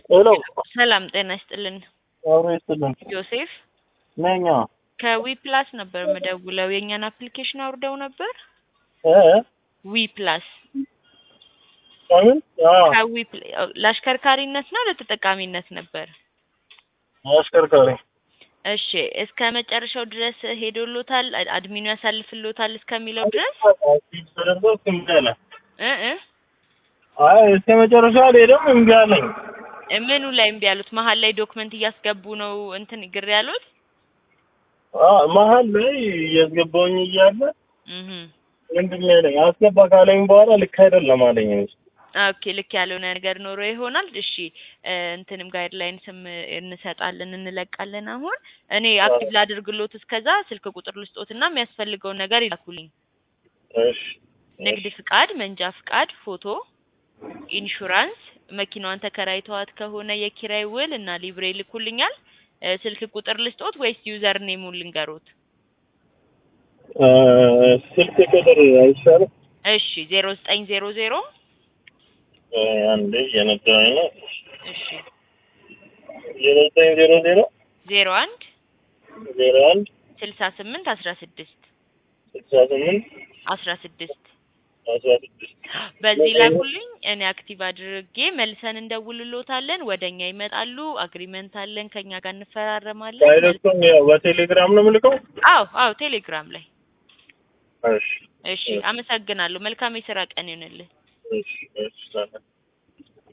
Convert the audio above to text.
ሄሎ ሰላም ጤና ይስጥልን። አብሮ ይስጥልን ዮሴፍ ነኛ ከዊ ፕላስ ነበር ምደውለው። የእኛን አፕሊኬሽን አውርደው ነበር። እ ዊ ፕላስ ከምን አዎ ከዊ ፕ- ለአሽከርካሪነት ነው ለተጠቃሚነት ነበር? አሽከርካሪ እሺ እስከ መጨረሻው ድረስ ሄዶሎታል? አድ- አድሚኑ ያሳልፍሎታል እስከሚለው ድረስ ተደርጎ እምቢ አለ። እ እ አይ እስከ መጨረሻ አልሄደም እምቢ አለኝ። ምኑ ላይ እምቢ ያሉት? መሀል ላይ ዶክመንት እያስገቡ ነው እንትን ግር ያሉት? አዎ መሀል ላይ እያስገባውኝ እያለ እህ ምንድን ነው ያለኝ አስገባ ካለኝ በኋላ ልክ አይደለም አለኝ። ኦኬ ልክ ያልሆነ ነገር ኖሮ ይሆናል። እሺ እ እንትንም ጋይድላይንስም እንሰጣለን እንለቃለን። አሁን እኔ አክቲቭ ላድርግሎት እስከዛ ስልክ ቁጥር ልስጦትና የሚያስፈልገውን ነገር ይላኩልኝ። እሺ ንግድ ፍቃድ፣ መንጃ ፍቃድ፣ ፎቶ፣ ኢንሹራንስ፣ መኪናዋን ተከራይተዋት ከሆነ የኪራይ ውል እና ሊብሬ ይልኩልኛል። እ ስልክ ቁጥር ልስጦት ወይስ ዩዘር ኔሙን ልንገሮት? እ ስልክ ቁጥር አይሻልም? እሺ ዜሮ ዘጠኝ ዜሮ ዜሮ እ አንዴ እየነዳሁኝ ነው። እሺ ዜሮ ዘጠኝ ዜሮ ዜሮ ዜሮ አንድ ዜሮ አንድ ስልሳ ስምንት አስራ ስድስት ስልሳ ስምንት አስራ ስድስት አስራ ስድስት በዚህ ላኩልኝ። እኔ አክቲቭ አድርጌ መልሰን እንደውልሎታለን። ወደ እኛ ይመጣሉ። አግሪመንት አለን፣ ከኛ ጋር እንፈራረማለን። ዳይሬክቱን ያው በቴሌግራም ነው የምልከው። አዎ አዎ፣ ቴሌግራም ላይ። እሺ እሺ፣ አመሰግናለሁ። መልካም የስራ ቀን ይሁንልህ። እሺ እሺ ሰላም